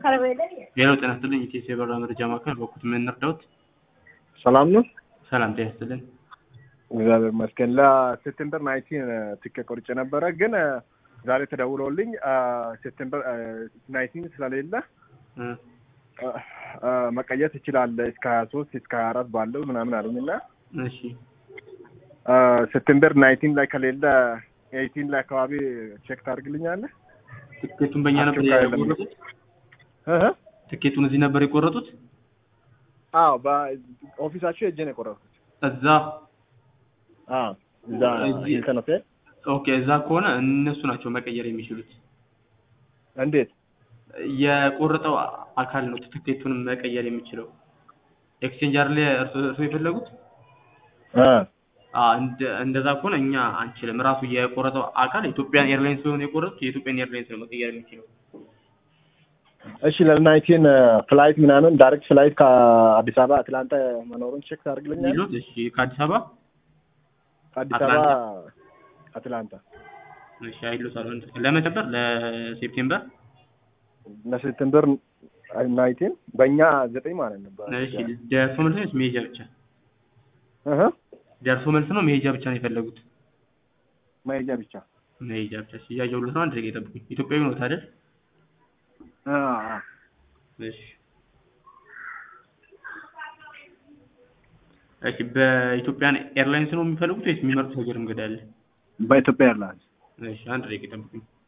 ሌላው ጤና ይስጥልኝ ኢቴስ የበረራ መረጃ ማዕከል በኩት ምን እንርዳዎት? ሰላም ነው። ሰላም ጤና ይስጥልኝ። እግዚአብሔር ይመስገን። ለሴፕቴምበር ናይንቲን ትኬት ቆርጬ ነበረ፣ ግን ዛሬ ተደውሎልኝ ሴፕቴምበር ናይንቲን ስለሌለ እ መቀየር ትችላለህ እስከ ሀያ ሶስት እስከ ሀያ አራት ባለው ምናምን አሉኝ እና እሺ ሴፕቴምበር ናይንቲን ላይ ከሌለ ኤይቲን ላይ አካባቢ ቼክ ታደርግልኛለህ? ትኬቱን በእኛ ነበር አስቸኳይ የቆረጡት? እህ? ትኬቱን እዚህ ነበር የቆረጡት? አዎ በኦፊሳቸው ሄጄ ነው የቆረጥኩት። እዛ አዎ እዛ እዚህ- ሂልተን ሆቴል። ኦኬ፣ እዛ ከሆነ እነሱ ናቸው መቀየር የሚችሉት። እንዴት? የቆረጠው አካል ነው ትኬቱን መቀየር የሚችለው። ኤክስቼንጅ አይደል እርሶ እርሶ የፈለጉት? አ አ እንደ- እንደዛ ከሆነ እኛ አንችልም። ራሱ የቆረጠው አካል ኢትዮጵያን ኤርላይንስ ስለሆነ የቆረጡት የኢትዮጵያን ኤርላይንስ ነው መቀየር የሚችለው። እሺ ለናይንቲን ፍላይት ምናምን ዳይሬክት ፍላይት ከአዲስ አበባ አትላንታ መኖሩን ቼክ ታደርግልኛለህ? ሚሉት እሺ፣ ከአዲስ አበባ ከአዲስ አበባ አትላንታ እሺ፣ አይሉታል ለመቼ ነበር? ለሴፕቴምበር ለሴፕቴምበር ናይንቲን በእኛ ዘጠኝ ማለት ነው። እሺ፣ ደርሶ መልስ ነው መሄጃ ብቻ? እህ ደርሶ መልስ ነው መሄጃ ብቻ ነው የፈለጉት? መሄጃ ብቻ። መሄጃ ብቻ። እሺ፣ እያየሁልዎት ነው። አንድ ደቂቃ ይጠብቁኝ። ኢትዮጵያዊ ነው አይደል? አ አ እሺ እሺ በኢትዮጵያን ኤርላይንስ ነው የሚፈልጉት ወይስ የሚመርጡት ሀገር እንግዳ አለ? በኢትዮጵያ ኤርላይንስ እሺ አንድ ደቂቃ ይጠብቁኝ።